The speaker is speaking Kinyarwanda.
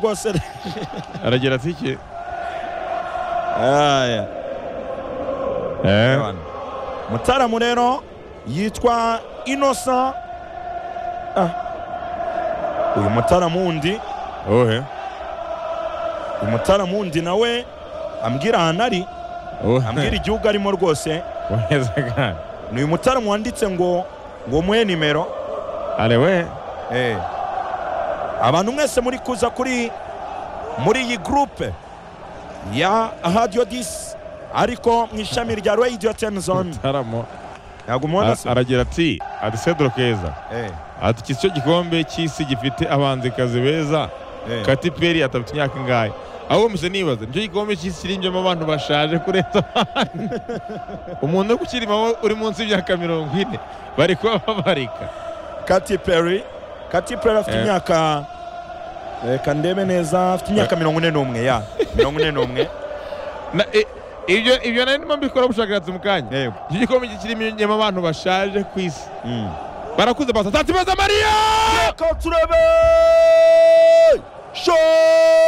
rwose aragira ati iki Aya. Eh, mutaramu rero yitwa inosa Ah. uyu mutaramu wundi uwuhe uyu mutaramu wundi nawe ambwira ahantu ari ambwira uwuhe igihugu arimo rwose weza kandi ni uyu mutaramu wanditse ngo ngo muhe nimero arewe Eh. abantu mwese muri kuza kuri muri iyi gurupe ya radiyo disi ariko mu ishami rya radiyo teni zone mutaramo ntabwo mubona se aragira ati ati cedro keza Eh, ati iki cyo gikombe cy'isi gifite abahanzikazi beza eh. Katy Perry atabita imyaka ingahe ahubwo mpise nibaza nicyo gikombe cy'isi kirinjyemo abantu bashaje kurenza abandi umuntu wo kukirimo uri munsi y'imyaka mirongo ine bari kuba babarika Katy Perry Katy Perry afite Eh. imyaka reka ndebe neza afite imyaka mirongo ine n'umwe ya mirongo ine n'umwe Na- i- ibyo ibyo nari ndimo mbikora ubushakashatsi mu kanya yego icyo gikombe kirimo abantu bashaje ku isi Mm. barakuze basa tatu beza mariya Reka turebe! Show!